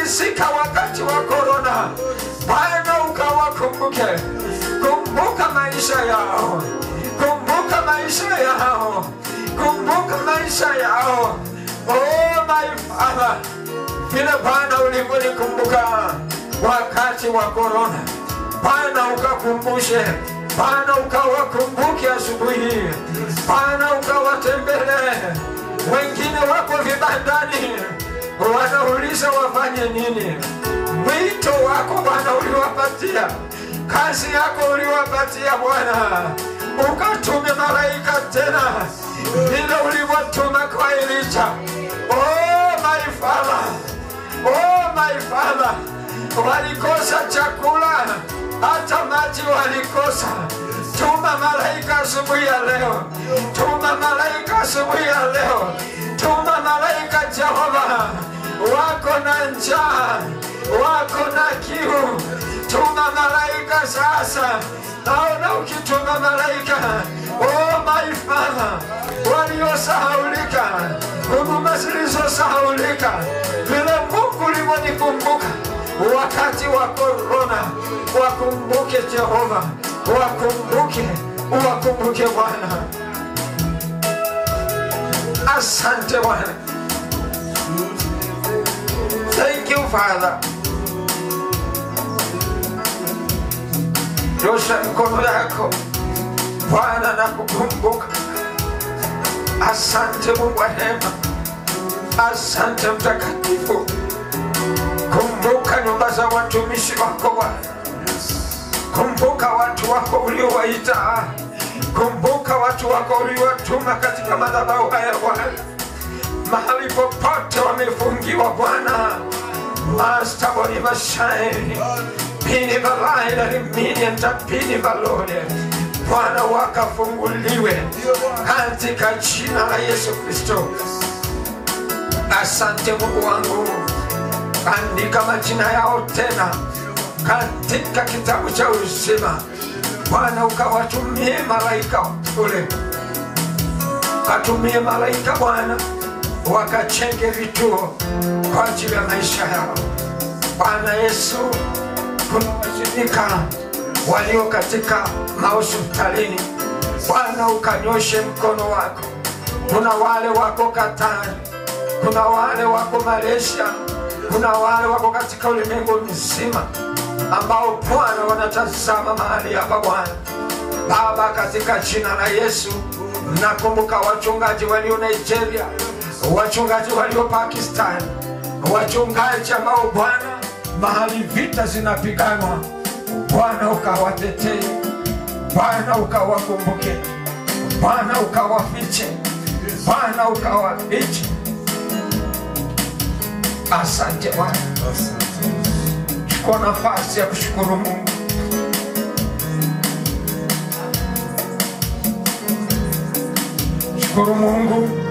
walifilisika wakati wa korona. Bwana ukawakumbuke, kumbuka maisha yao, kumbuka maisha yao, kumbuka maisha yao. Oh my Father, vile Bwana ulivyonikumbuka wakati wa korona, Bwana ukakumbushe, Bwana ukawakumbuke asubuhi hii, Bwana ukawatembelee. Wengine wako vibandani, wanauliza wafanye nini. Mwito wako Bwana uliwapatia, kazi yako uliwapatia Bwana, ukatume malaika tena vile ulivyotuma kwa Elija. Oh my Father, oh my Father, walikosa chakula, hata maji walikosa. Tuma malaika asubuhi ya leo, tuma malaika asubuhi ya leo, tuma malaika Jehova, wako na njaa, wako na kiu, tuma malaika sasa. Naona ukituma malaika, oh my Father, waliosahaulika, huduma zilizosahaulika, vile Mungu ulivyonikumbuka wakati wa korona, wakumbuke Jehova, wakumbuke, wakumbuke Bwana. Asante Bwana. Thank you Father. Nyosha mikono yako Bwana na kukumbuka. Asante Mungu wa hema, asante Mtakatifu. Kumbuka nyumba za watumishi wako Bwana, kumbuka watu wako uliowaita, kumbuka watu wako uliowatuma katika madhabahu haya Bwana, mahali popote wamefungiwa Bwana, Master Boniva Shine pini valaila limini antapini valone Bwana wakafunguliwe katika jina la Yesu Kristo. Asante Mungu wangu, andika majina yao tena katika kitabu cha uzima. Bwana ukawatumie malaika ule, katumie malaika Bwana wakachenge vituo kwa ajili ya maisha yao. Bwana Yesu, kuna washirika walio katika mahospitalini, Bwana ukanyoshe mkono wako. Kuna wale wako Katari, kuna wale wako Malaysia, kuna wale wako katika ulimwengu mzima ambao Bwana wanatazama mahali hapa Bwana. Baba, katika jina la Yesu, nakumbuka wachungaji walio Nigeria, wachungaji walio Pakistan, wachungaji ambao Bwana, mahali vita zinapiganwa, Bwana ukawatetee, Bwana ukawakumbuke, Bwana ukawafiche, Bwana ukawafiche. Asante Bwana, chukua nafasi ya kushukuru Mungu. Shukuru Mungu